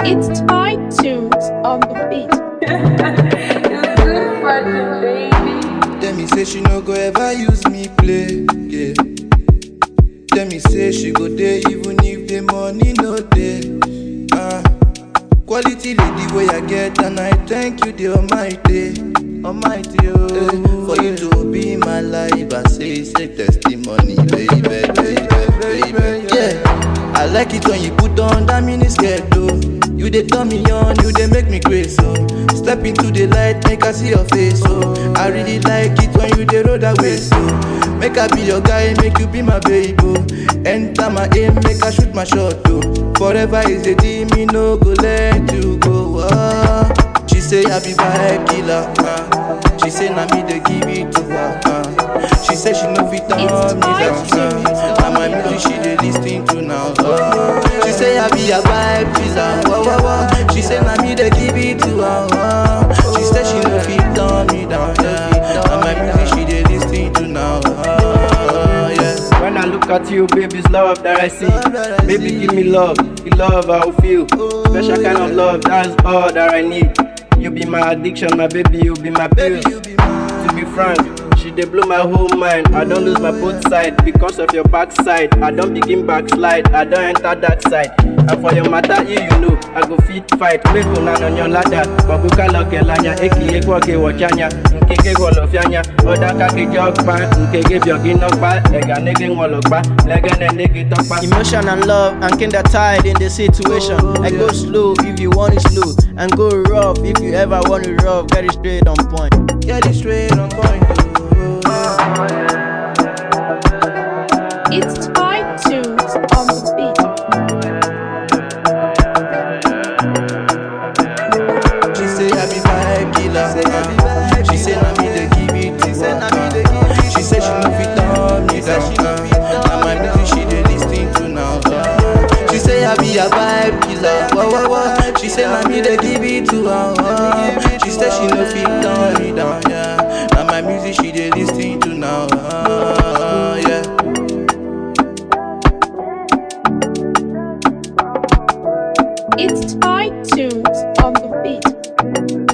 It's Thai tunes on the beat. Tell me say she no go ever use me play, yeah. Tell me say she go there even if the money no dey. Ah, quality lady way I get and I thank you the Almighty, Almighty oh. for you to be my life, I say say testimony, baby, baby, baby, yeah. I like it when you put on that mini skirt, oh. You dey turn me on, you dey make me crazy, oh. Step into the light, make I see your face, oh. I really like it when you dey roll that way, so. Make I be your guy, make you be my baby, oh. Enter my aim, make I shoot my shot, oh. Forever is a dream, me no go let you go, oh. She say I be vibe killer, uh. She say na me dey give it to her, uh. She say she no fit turn me It's down, Thai tunes uh. on Na my the music she dey lis ten to now, uh. She say I be a vibe killer, wah wah wah. She say na me dey give it to her, uh. She say she no fit turn me down, yeah. Na my music she dey lis ten to now, uh. Yeah. When I look at you, baby, it's love that I see. Baby, give me love, the love I will feel. Special kind of love, that's all that I need. You be my addiction, my baby, you be my Baby, pills. you be mine. To be frank, she dey blow my whole mind. I don't lose my both side because of your backside. I don't begin backslide, I don't enter that side. And for your matter, you you know, I go fit fight. Make una on your ladder. Babuka loke lanya, eki ekwa ke wachanya. Nkeke gwolo fianya, oda ka ke jokpa. Nkeke biogi nokpa, ega nege ngolokpa. Lege ne nege tokpa. Emotion and love and kinda tied in the situation. I go slow if you want it slow, and go rough if you ever want it rough. Get it straight on point. Get it straight on point, oh. It's Thai tunes on the beat. She say I be vibe killer. uh. She say na me dey give it to her. uh. She say she no fit turn me down. uh. Na my music she dey lis ten to now. uh. She say I be a vibe killer. Wah wah wah. She say na me dey give it to her. uh. She say she no fit turn me down. Yeah. Na my music she dey lis ten to now. uh. Yeah. It's Thai tunes on the beat.